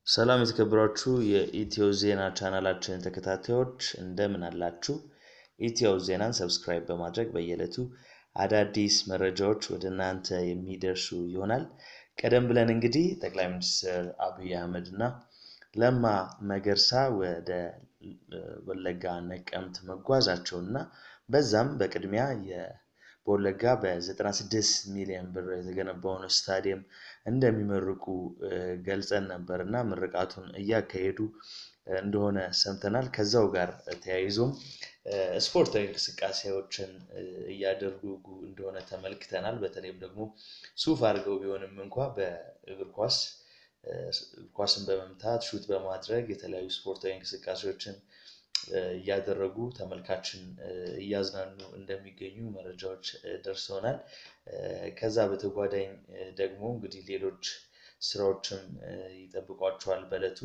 ሰላም የተከበራችሁ የኢትዮ ዜና ቻናላችን ተከታታዮች እንደምን አላችሁ? ኢትዮ ዜናን ሰብስክራይብ በማድረግ በየዕለቱ አዳዲስ መረጃዎች ወደ እናንተ የሚደርሱ ይሆናል። ቀደም ብለን እንግዲህ ጠቅላይ ሚኒስትር አብይ አህመድ እና ለማ መገርሳ ወደ ወለጋ ነቀምት መጓዛቸውን እና በዛም በቅድሚያ በወለጋ በ96 ሚሊዮን ብር የተገነባውን ስታዲየም እንደሚመርቁ ገልጸን ነበር እና ምርቃቱን እያካሄዱ እንደሆነ ሰምተናል። ከዛው ጋር ተያይዞም ስፖርታዊ እንቅስቃሴዎችን እያደረጉ እንደሆነ ተመልክተናል። በተለይም ደግሞ ሱፍ አድርገው ቢሆንም እንኳ በእግር ኳስ ኳስን በመምታት ሹት በማድረግ የተለያዩ ስፖርታዊ እንቅስቃሴዎችን እያደረጉ ተመልካችን እያዝናኑ እንደሚገኙ መረጃዎች ደርሰውናል። ከዛ በተጓዳኝ ደግሞ እንግዲህ ሌሎች ስራዎችም ይጠብቋቸዋል። በዕለቱ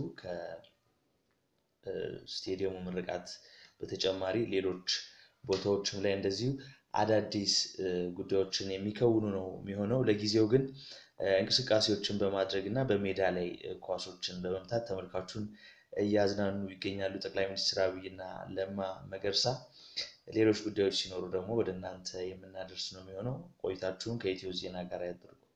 ከስቴዲየሙ ምርቃት በተጨማሪ ሌሎች ቦታዎችም ላይ እንደዚሁ አዳዲስ ጉዳዮችን የሚከውኑ ነው የሚሆነው። ለጊዜው ግን እንቅስቃሴዎችን በማድረግ እና በሜዳ ላይ ኳሶችን በመምታት ተመልካቹን እያዝናኑ ይገኛሉ ጠቅላይ ሚኒስትር አብይና ለማ መገርሳ። ሌሎች ጉዳዮች ሲኖሩ ደግሞ ወደ እናንተ የምናደርስ ነው የሚሆነው። ቆይታችሁን ከኢትዮ ዜና ጋር ያድርጉ።